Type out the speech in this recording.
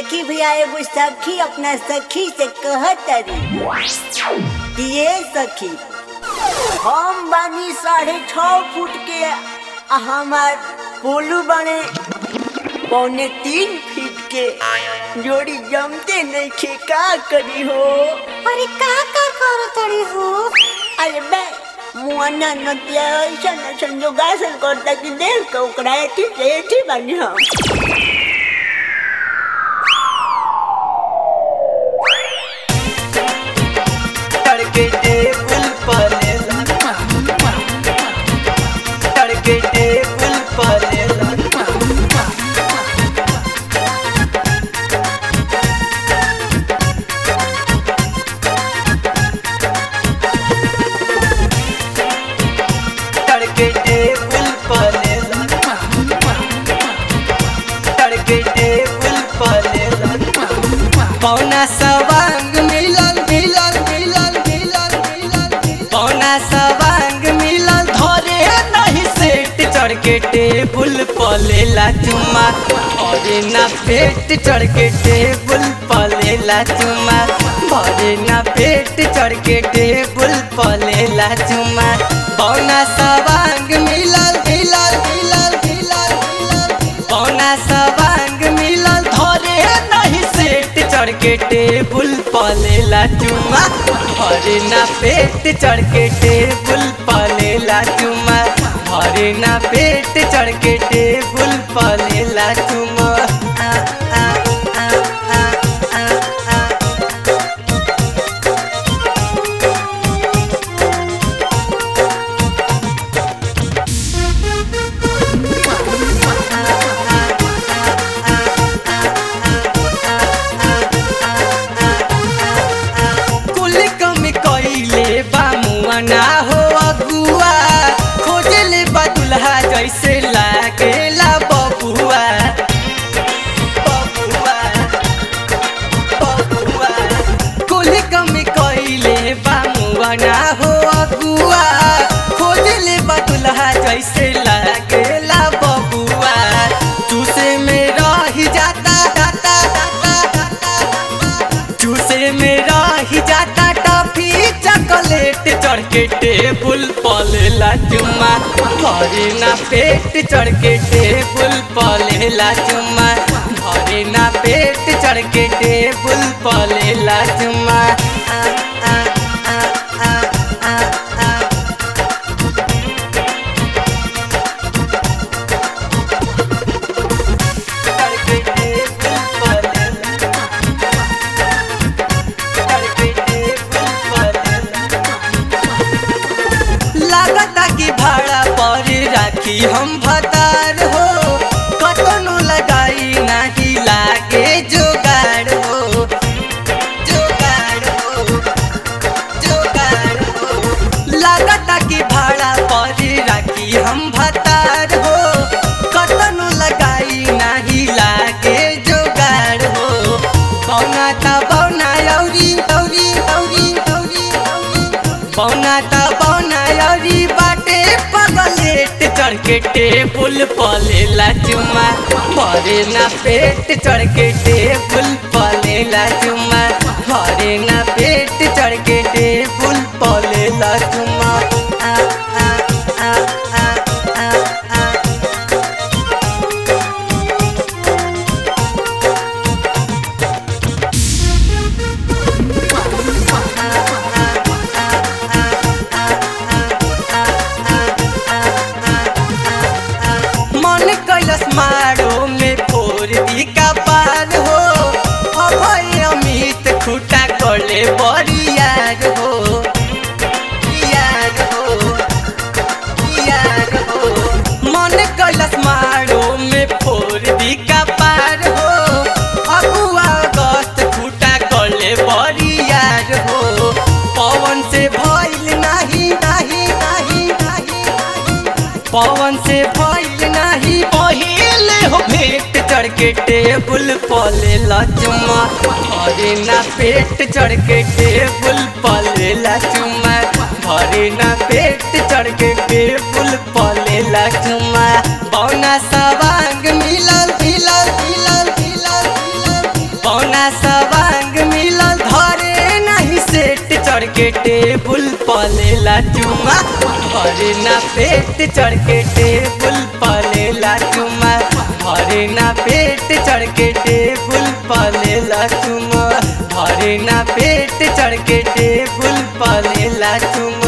देखी भैया एगो सखी अपना सखी से कहतरी कि ये सखी हम बानी साढ़े छ फुट के आ हमार पोलू बने पौने तीन फीट के जोड़ी जमते नहीं खे का करी हो अरे का का करतड़ी हो अरे बे मुआना नदिया ऐसा न संजोगासन करता कि देख के ओकरा एठी से एठी बानी हम तड़के टेबल पलेला तड़के टेबल पलेला तड़के टेबल पलेला तड़के टेबल पलेला पौना सवांग मिलल मिलल मिलल मिलल मिलल पौना सवांग मिलल धरे नहीं सेट चढ़ के टेबुल पलेला चुमा भरे ना पेट चढ़ के टेबुल पलेला चुमा भरे ना पेट चढ़ के टेबुल पलेला चुमा पौना सवांग मिलल मिलल मिलल मिलल मिलल पौना सवांग मिलल धरे नहीं सेट चढ़ के टेबुल पलेला चुमा भरे ना पेट चढ़ के टेबुल पलेला चुमा भरे ना पेट चढ़ के टेबुल पलेला चुमा आ, आ, आ, आ, आ, आ। कुल कमी कइले बा मुआ ना हो अगुआ खोजले बा दुल्हा जैसे लागेला बबुआ बबुआ बबुआ कुल कमी कइले बा मुआ ना हो अगुआ खोजले बा दुल्हा जैसे लागेला बबुआ चूसे में रही जाता जाता जाता जाता चूसे में रही जाता टॉफी चॉकलेट चढ़ के टेबुल पलेला चुम्मा भरे ना पेट चढ़ के टेबुल पलेला चुम्मा भरे ना पेट चढ़ के टेबुल पलेला चुम्मा आ, आ, आ, आ, आ, आ। चढ़ के टेबुल पलेला लागता कि भाड़ा पर राखी हम भतार हो कतनो लगाई नाही लागे जोगाड़ हो जोगाड़ हो जोगाड़ हो लागता कि भाड़ा पर राखी हम भतार हो कतनो लगाई नाही लागे जोगाड़ हो पौना त पौना औरी औरी औरी औरी पौना त पौना औरी बाटे पगलेट चढ़ के टेबुल पलेला चुमा भरे ना पेट चढ़ के टेबुल पलेला चुमा भरे ना पेट चढ़ के टेबुल पलेला चुमा आ आ आ आ आ आ मन कैलस मारो में फोर दी का पार हो अभय अमित खुटा करले बरियार हो यार हो यार हो मन कैलस मारो में फोर दी का पार हो अगुआ अगस्त खुटा करले बरियार हो पवन से भइल नाही नाही नाही नाही नाही पवन से भइल नाही पहिले हो भेंट चढ़ के टेबुल पलेला चुमा भरे ना पेट चढ़ के टेबुल पलेला चुमा भरे ना पेट चढ़ के टेबुल पलेला चुमा बौना सवांग मिलल मिलल मिलल मिलल मिलल के टेबुल पलेला चुमा भरे ना पेट चढ़ के टेबुल पलेला चुमा भरे ना पेट चढ़ के टेबुल पलेला चुमा भरे ना पेट चढ़ के टेबुल पलेला चुमा